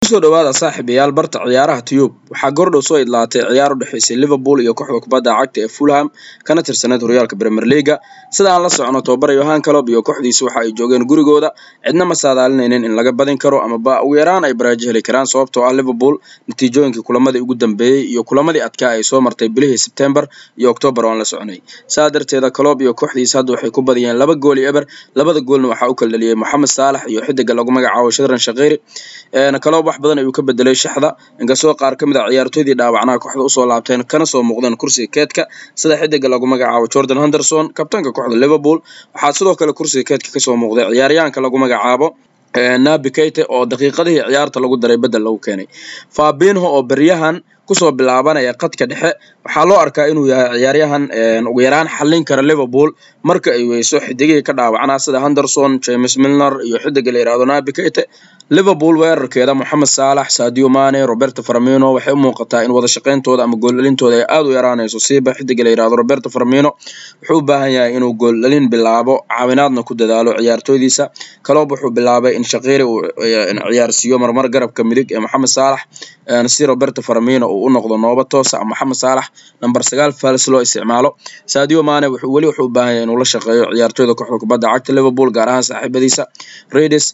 kusoo dhawaada saaxiibayaal barta ciyaaraha tiyub waxaa goordhow soo idlaatay ciyaar u dhexaysay liverpool iyo kooxda kubadda cagta ee fulham kana tirsaneyd horyaalka premier leaga sida aan la socono tobabar yohan calob iyo kooxdiisu waxa ay joogeen gurigooda cidna ma saadaalinaynin in laga badin karo amaba ugu yaraan ay baraajo heli karaan sababtoo ah liverpool natiijooyinkii kulamadii ugu dambeeyey iyo kulamadii adkaa ay soo martay bilihii sebtembar iyo octoobar oo aan la soconay saa darteeda calob iyo kooxdiisa hadda waxay ku badiyeen laba gool iyo eber labada goolna waxaa u kala dhaliyey moxamed saalax iyo xidiga lagu magacaabo shadran shaqiri calob wax badan ayuu ka bedelay shaxda inkastoo qaar ka mid a ciyaartooydii dhaawacnaha kooxda usoo laabteen kana soo muuqdeen kursiga keedka sida xidiga lagu magacaabo jordan henderson kabtaanka kooxda liverpool waxaa sidoo kale kursiga keedka kasoo muuqday ciyaaryahanka lagu magacaabo nabi keyte oo daqiiqadihii ciyaarta lagu daray bedel lagu keenay fabinho oo beryahan kusoo bilaabanaya qadka dhexe waxaa loo arkaa inuu yahay ciyaaryahan ugu yaraan xallin kara liverpool marka ay weyso xidigihii ka dhaawacnaa sida henderson james milner iyo xidiga la yihahdo nabi keyte liverpool weerarkeeda moxamed saalax sadio mane roberto farmino waxay u muuqataa in wada shaqeyntooda ama gooldhalintooda ay aada u yaraanayso siiba xidiga la yihahdo roberto farmino wuxuu u baahan yahay inuu gooldhalin bilaabo caawinaadna ku dadaalo ciyaartooydiisa kaloob wuxuu bilaabay in shaqiiri uu ciyaarsiiyo marmar garabka midig ee moxamed saalax si roberto farmino uu u noqdo nooba toosa moxamed saalax number sagaal fals loo isticmaalo sadio mane weli wuxuu u baahan yahay inuu la shaqeeyo ciyaartooyda kooxda kubadda cagta liverpool gaar ahaan saaxiibadiisa redis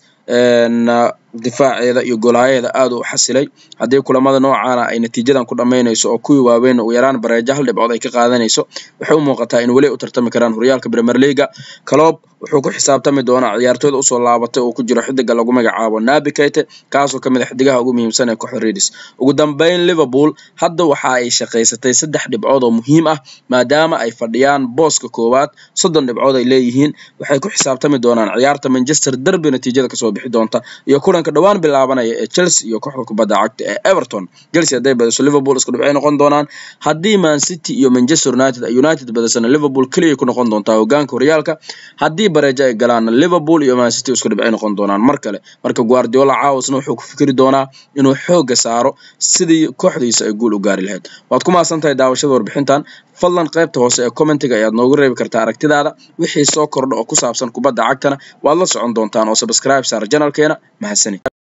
difaaceeda iyo golaayaheeda aada u xasilay haddii kulamada noocaana ay natiijadan ku dhammaynayso oo kuwii waaweyn ugu yaraan bareejo hal dhibcood ay ka qaadanayso waxay u muuqataa in weli u tartami karaan horyaalka premier leaga calob wuxuu ku xisaabtami doonaa ciyaartooyda usoo laabatay oo ku jiro xidiga lagu magacaabo nabi keyte kaasoo kamid a xidigaha ugu muhiimsan ee kooxda redis ugu dambeyn liverpool hadda waxa ay shaqaysatay saddex dhibcood oo muhiim ah maadaama ay fadhiyaan booska koowaad soddon dhibcood ay leeyihiin waxay ku xisaabtami doonaan ciyaarta manchester derby natiijada kasoo bixi doonta iyo kulanka dhowaan bilaabanaya ee chelsea iyo kooxda kubadda cagta ee everton chelsea hadday badiso liverpool isku dhibcay noqon doonaan haddii man city iyo manchester united united badisana liverpool keliyay ku noqon doontaa hogaanka horyaalka haddii bareejo ay galaanna liverpool iyo man city isku dhibcay noqon doonaan mar kale marka guardiola caawasna wuxuu ku fikiri doonaa inuu xooga saaro sidii kooxdiisa ay guul u gaari lahayd waad ku mahadsan tahay daawashada warbixintan fadlan qaybta hoose ee commentiga ayaad noogu reebi kartaa aragtidaada wixii soo kordha oo ku saabsan kubadda cagtana waad la socon doontaan oo subscribe saar janalkeena mahadsani